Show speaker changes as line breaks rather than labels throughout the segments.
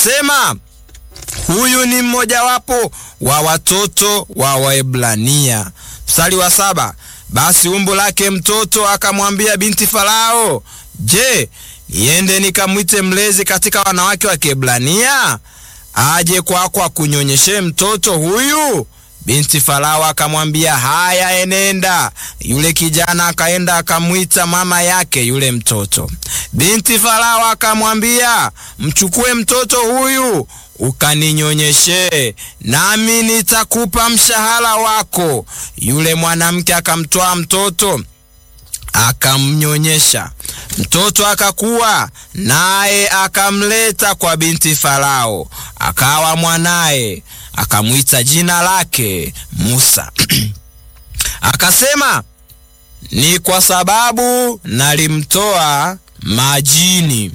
akasema, huyu ni mmojawapo wa watoto wa Waebrania. Mstari wa saba, basi umbu lake mtoto akamwambia binti Farao, je, niende nikamwite mlezi katika wanawake wa Kiebrania aje kwako akunyonyeshe mtoto huyu? Binti Farao akamwambia, haya, enenda. Yule kijana akaenda akamwita mama yake yule mtoto. Binti Farao akamwambia, mchukue mtoto huyu ukaninyonyeshe, nami nitakupa mshahara wako. Yule mwanamke akamtwaa mtoto akamnyonyesha mtoto akakuwa, naye akamleta kwa binti Farao, akawa mwanaye, akamwita jina lake Musa. Akasema, ni kwa sababu nalimtoa majini.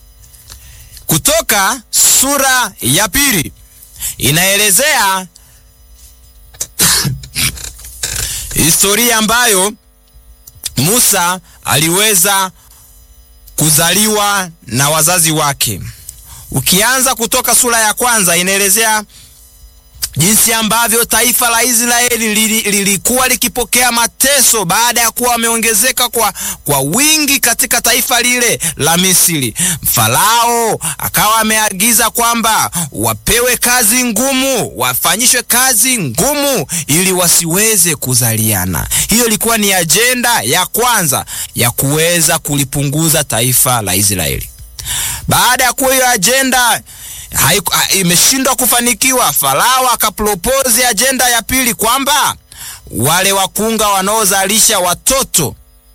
Kutoka sura ya pili inaelezea historia ambayo Musa aliweza kuzaliwa na wazazi wake. Ukianza kutoka sura ya kwanza inaelezea jinsi ambavyo taifa la Israeli lilikuwa likipokea mateso baada ya kuwa wameongezeka kwa, kwa wingi katika taifa lile la Misri. Farao akawa ameagiza kwamba wapewe kazi ngumu, wafanyishwe kazi ngumu ili wasiweze kuzaliana. Hiyo ilikuwa ni ajenda ya kwanza ya kuweza kulipunguza taifa la Israeli. Baada ya kuwa hiyo ajenda imeshindwa kufanikiwa, Farao akapropose ajenda ya pili kwamba wale wakunga wanaozalisha watoto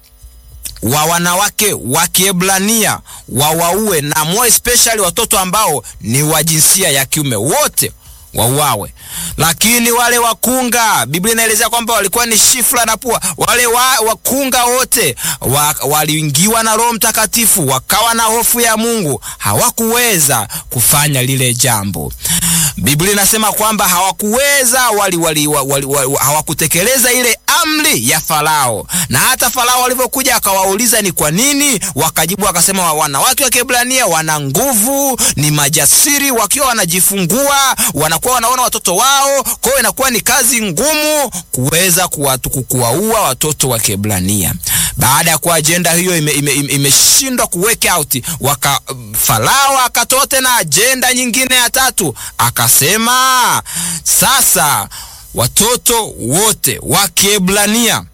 wa wanawake wa Kiebrania wawaue, na more especially watoto ambao ni wa jinsia ya kiume wote wauawe. Lakini wale wakunga, Biblia inaelezea kwamba walikuwa ni Shifra na Pua. Wale wa, wakunga wote wa, waliingiwa na Roho Mtakatifu, wakawa na hofu ya Mungu, hawakuweza kufanya lile jambo. Biblia inasema kwamba hawakuweza wali, wali, wali, wali, hawakutekeleza ile amri ya Farao, na hata Farao walivyokuja akawauliza ni kwa nini, wakajibu wakasema, wanawake wa Kiebrania wana nguvu, ni majasiri, wakiwa wanajifungua wanakuwa wanaona watoto wao, kwa hiyo inakuwa ni kazi ngumu kuweza kuwaua watoto wa Kiebrania. Baada ya kuwa ajenda hiyo imeshindwa ime, ime kuweka out, waka Farao akatoa tena ajenda nyingine ya tatu, akasema sasa watoto wote wa Kiebrania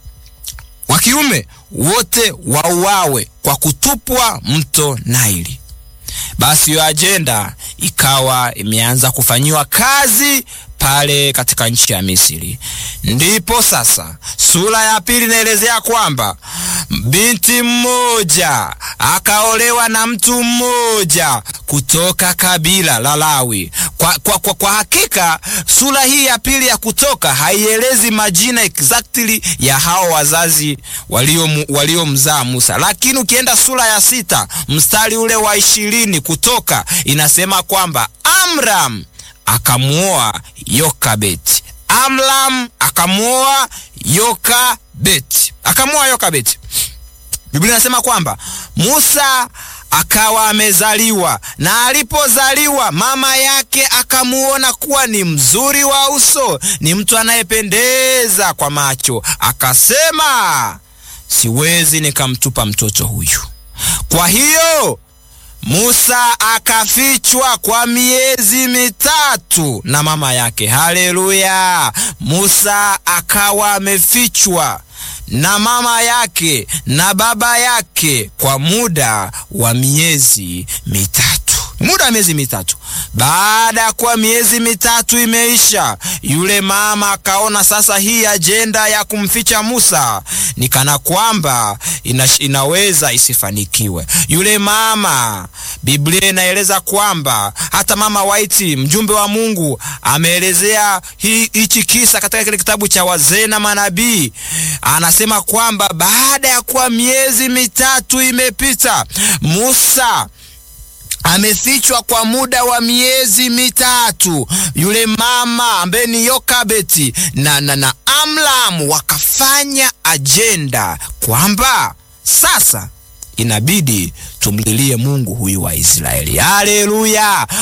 wa kiume wote wauawe kwa kutupwa mto Naili. Basi hiyo ajenda ikawa imeanza kufanyiwa kazi pale katika nchi ya Misri. Ndipo sasa sura ya pili inaelezea kwamba binti mmoja akaolewa na mtu mmoja kutoka kabila la Lawi. Kwa, kwa, kwa, kwa hakika sura hii ya pili ya Kutoka haielezi majina exactly ya hao wazazi waliomzaa walio Musa, lakini ukienda sura ya sita mstari ule wa ishirini Kutoka inasema kwamba Amram akamuoa Yokabeti. Amram akamuoa Yokabeti, akamuoa Yokabeti. Biblia inasema kwamba Musa akawa amezaliwa, na alipozaliwa mama yake akamuona kuwa ni mzuri wa uso, ni mtu anayependeza kwa macho, akasema siwezi nikamtupa mtoto huyu. Kwa hiyo Musa akafichwa kwa miezi mitatu na mama yake. Haleluya! Musa akawa amefichwa na mama yake na baba yake kwa muda wa miezi mitatu, muda wa miezi mitatu. Baada ya kuwa miezi mitatu imeisha, yule mama akaona sasa hii ajenda ya kumficha Musa ni kana kwamba ina, inaweza isifanikiwe. Yule mama, Biblia inaeleza kwamba hata mama White, mjumbe wa Mungu, ameelezea hichi kisa katika kile kitabu cha Wazee na Manabii. Anasema kwamba baada ya kuwa miezi mitatu imepita, Musa amefichwa kwa muda wa miezi mitatu. Yule mama ambaye ni Yokabeti na, na, na Amram wakafanya ajenda kwamba sasa inabidi tumlilie Mungu huyu wa Israeli. Haleluya!